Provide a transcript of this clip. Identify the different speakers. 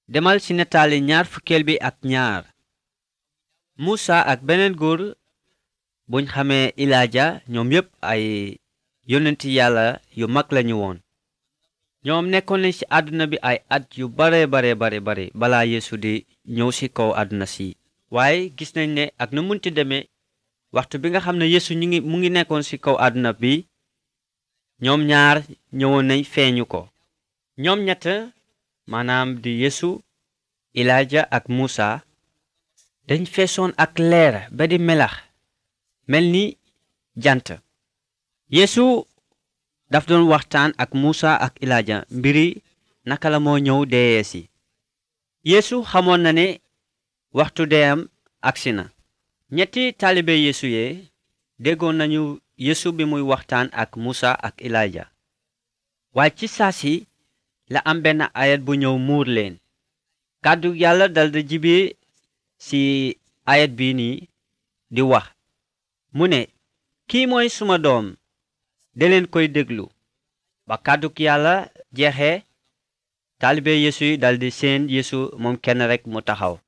Speaker 1: demal ci nataali ñaar fukkeel bi ak ñaar muusa ak beneen góor buñ xamee ilaaja ñoom yépp ay yonenti yàlla yu mag lañu woon ñoom nekkoon nañ ci àdduna bi ay at yu bare bare bare bare balaa yeesu di ñëw ci kaw àdduna si waaye gis nañ ne ak nu munti demee waxtu bi nga xam ne yeesu ñu ngi mu ngi nekkoon ci kaw àdduna bi ñoom ñaar ñëwoon nañ feeñu ko ñoom ñett maanaam di yeesu ilaaja ak muusa dañ feesoon ak leer ba di melax mel ni jant yeesu daf doon waxtaan ak muusa ak ilaaja mbiri naka la moo ñëw deeyee si yeesu xamoon na ne waxtu deyam agsi na ñetti taalibe yeesu yee déggoon nañu yeesu bi muy waxtaan ak muusa ak ilaaja waaye ci saasi la am benn ayat bu ñëw muur leen kàddu yàlla daldi jibe ci ayat bi nii di wax mu ne kii mooy suma doom de leen koy déglu ba kàdduk yàlla jeexee taalibe yeesu yi daldi seen yeesu moom kenn rekk mu taxaw